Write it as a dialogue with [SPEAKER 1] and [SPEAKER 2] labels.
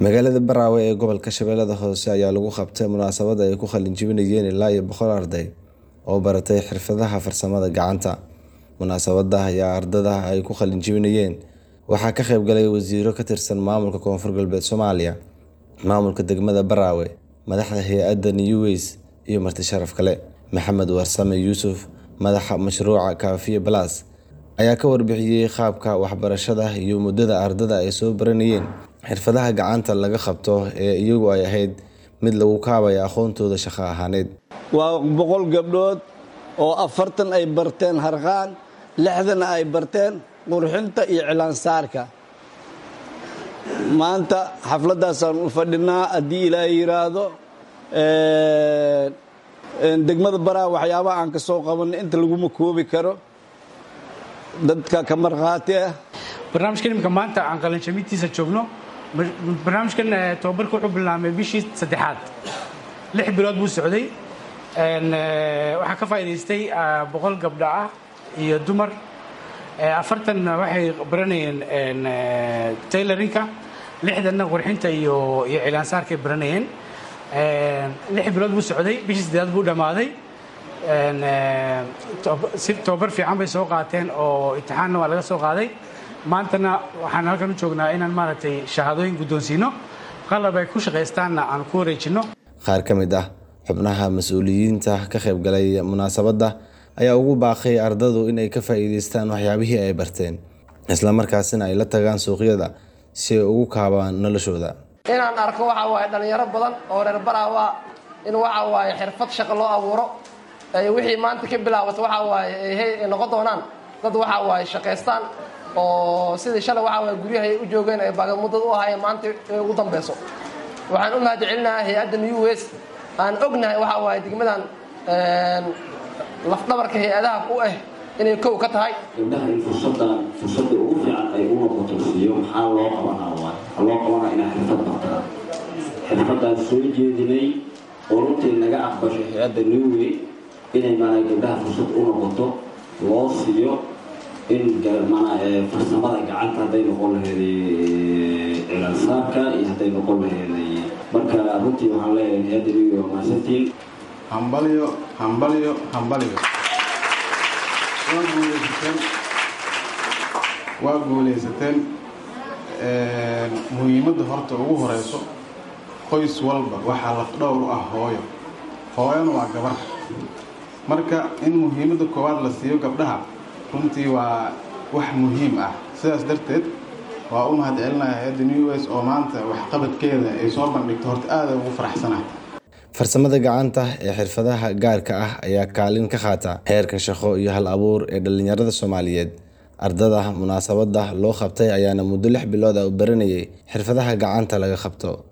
[SPEAKER 1] Magaalada Baraawe ee gobolka Shabeellada Hoose ayaa lagu qabtay munaasabad ay ku qalin jebinayeen ilaa iyo boqol arday oo baratay xirfadaha farsamada gacanta. Munaasabadda ayaa ardayda ay ku qalin jebinayeen waxaa ka qayb galay wasiirro ka tirsan maamulka Koonfur Galbeed Soomaaliya, maamulka degmada Baraawe, madaxda hay'adda Neways iyo marti sharaf kale. Maxamed Warsame Yuusuf, madaxa mashruuca Kaafiye Plus, ayaa ka warbixiyay qaabka waxbarashada iyo muddada ardayda ay soo baranayeen xirfadaha gacanta laga qabto ee iyagu ay ahayd mid lagu kaabayo aqoontooda shaqo ahaaneed.
[SPEAKER 2] waa boqol gabdhood oo afartan ay barteen harqaan lixdana ay barteen qurxinta iyo cilaansaarka maanta xafladdaasaan u fadhinaa haddii ilaahay yidhaahdo degmada baraa waxyaabaha aan ka soo qabanay inta laguma koobi karo dadka ka markhaati ah
[SPEAKER 3] barnaamijkan imika maanta aan qalinjabintiisa joogno barnaamijkan tobabarka wuxuu bilaabmay bishii saddexaad lix bilood buu socday waxaa ka faa'idaystay boqol gabdho ah iyo dumar afartan waxay baranayeen taylorinka lixdanna qurxinta iyo iyo cilaansaarkay baranayeen lix bilood buu socday bishii saddeaad buu dhammaaday si tobabar fiican bay soo qaateen oo imtixaanna waa laga soo qaaday maantana waxaan halkan u joognaa inaan maaragtay shahaadooyin guddoonsiino qalab ay ku shaqaystaanna aan ku wareejinno
[SPEAKER 1] Qaar ka mid ah xubnaha mas'uuliyiinta ka qayb galay munaasabadda ayaa ugu baaqay ardaydu in ay ka faa'iidaystaan waxyaabihii ay barteen, isla markaasina ay la tagaan suuqyada si ay ugu kaabaan noloshooda.
[SPEAKER 4] inaan arko waxa waaye dhallinyaro badan oo reer baraawa in waxa waaye xirfad shaqo loo abuuro ay wixii maanta ka bilaabato waxa waaye ay noqon doonaan dad waxa waaye shaqaystaan oo sidii shalay waxa waaye guryaha ay u joogeen ay baagamuddad u ahaayeen maanta ay ugu dambeyso waxaan u mahadcelinahay hay-adda new west aan ognahay waxa waaye degmadan lafdhabarka hay-adaha u ah inay kow ka tahay
[SPEAKER 5] gabdhaha in fursadan fursadda ugu fiican ay u noqoto siiyo maxaa loo qabanaa waay waxaa loo qabanaa inaa xirfad bartaan xirfadaan soo jeedinay oo runtii naga aqbashay hay-adda newway inay maanaa gabdhaha fursad u noqoto loo siiyo in maanaa farsamada gacanta hadday noqon laheeday cilaansaarka iyo hadday noqon laheeday marka runtii waxaan leeyahay hay-adda newway waa mahadsantiin
[SPEAKER 6] hambalyo hambalyo hambalyo waa guulaysateen waa guulaysateen muhiimadda horta ugu horeyso qoys walba waxaa lafdhowr u ah hooyo hooyana waa gabar marka in muhiimadda koowaad la siiyo gabdhaha runtii waa wax muhiim ah sidaas darteed waa u mahad celinaya hay-adda new wes oo maanta waxqabadkeeda ay soo bandhigto horta aada ugu faraxsanahay
[SPEAKER 1] farsamada gacanta ee xirfadaha gaarka ah ayaa kaalin ka qaata heerka shaqo iyo hal abuur ee dhalinyarada Soomaaliyeed. Ardada munaasabadda loo qabtay ayaana muddo lix bilood ah u baranayay xirfadaha gacanta laga qabto.